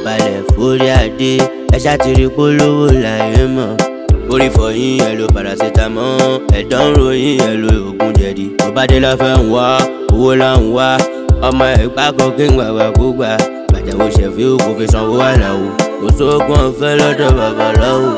ìdọ̀balẹ̀ forí adé ẹ ṣàtìrí polówó láyé mọ̀ orí fọyín ẹ lo paracetamol ẹ̀dọ̀ ń ròyìn ẹ lo oògùn jẹ̀dí tó bá dé lọ́fẹ̀ẹ́ ń wá owó là ń wá ọmọ ẹ̀gbá kan kí n gbàgbà kó gbà gbàjáwó ṣẹ̀fí kò fi sanwó àlàó kò sóògùn ọ̀fẹ́ lọ́dọ̀ babaláwo.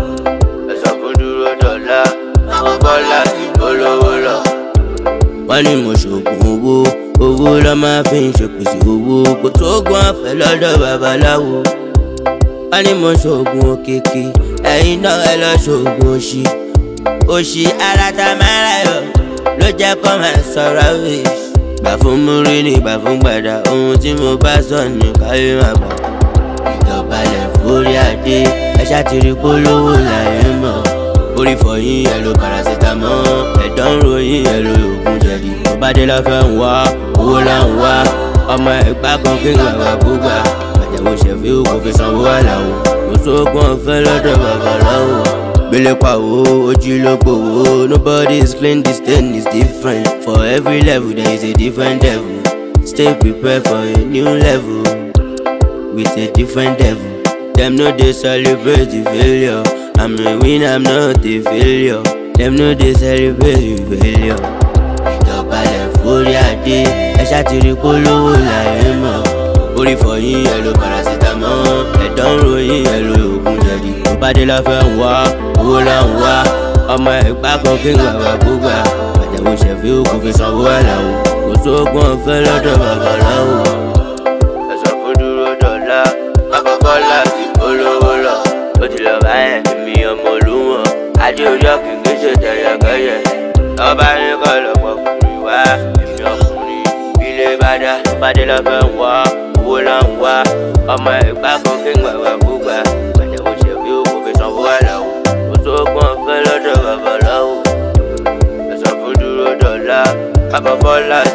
ẹ̀sán kò dúró dọ̀la àwọn bọ́lá ti polówó lọ. wọ́n ní mo ṣoògùn owó owó lọ́ máa fi ń ṣèpèsè owó kò sóògùn ọ̀fẹ́ lọ́dọ̀ babaláwo. wọ́n ní mo ṣoògùn òkèké ẹ̀yin náà ẹ lọ ṣoògùn òṣì òṣì ara ta máa ra yọ ló jẹ́ kó máa sọ̀rọ̀ wíṣ gbà fún múrí ní gbà fún gbàdá ohun tí mo bá sọ ní káyé máa gbà. ìdọ̀balẹ̀ forí adé ẹ ṣàtìrí polówó láyé mọ̀ orí fọyín ẹ lo paracetamol ẹ̀dọ̀ ń ròyìn ẹ lo oògùn jẹ̀dí tó bá dé lọ́fẹ̀ẹ́ ń wá owó là ń wá ọmọ ẹ̀gbá kan kí n gbàgbà gbógbà àjẹwò ṣẹ̀fí kò fi sanwó àlàó kò sóògùn ọ̀fẹ́ lọ́dọ̀ babaláwo gbélé pàwó ojú ló gbòwó nobody is clean this thing is different for every level there is a different devil stay prepared for a new level with a different devil dem no dey celebrate the failure i'm a winner i'm not a failure dem no dey celebrate the failure ìdọ̀balẹ̀ forí adé ẹ ṣàtìrí polówó láyé mọ̀ orí fọyín ẹ lo paracetamol ẹ̀dọ̀ ń ròyìn ẹ lo oògùn jẹ̀dí tó bá dé lọ́fẹ̀ẹ́ ń wá owó là ń wá ọmọ ẹ̀gbá kan kí n gbàgbà gbógbà àjẹwò ṣẹ̀fí kò fi sanwó àlàó kò sóògùn ọ̀fẹ́ lọ́dọ̀ babaláwo. ẹ̀sán kò dúró dọ̀la àkọ́kọ́ láti polówó lọ ó ti lọ báyẹn èmi ọmọ olúwọ̀n adé orí ọ̀kìn kì í ṣe tẹ̀yẹ̀kẹ́yẹ̀ ọba ní kọ́ lọ́pọ̀ ọkùnrin wá èmi ọkùnrin ilé bá dá tó bá dé lọ́fẹ̀ẹ́ ń wá owó là ń wá ọmọ ẹ̀gbá kan kí n gbàgbà gbógbà àjẹwò ṣẹ̀fí kò fi sanwó àlàó kò sóògùn ọ̀fẹ́ lọ́dọ̀ babaláwo ẹ̀sán kò dúró dọ̀la àkọ́kọ́ láti.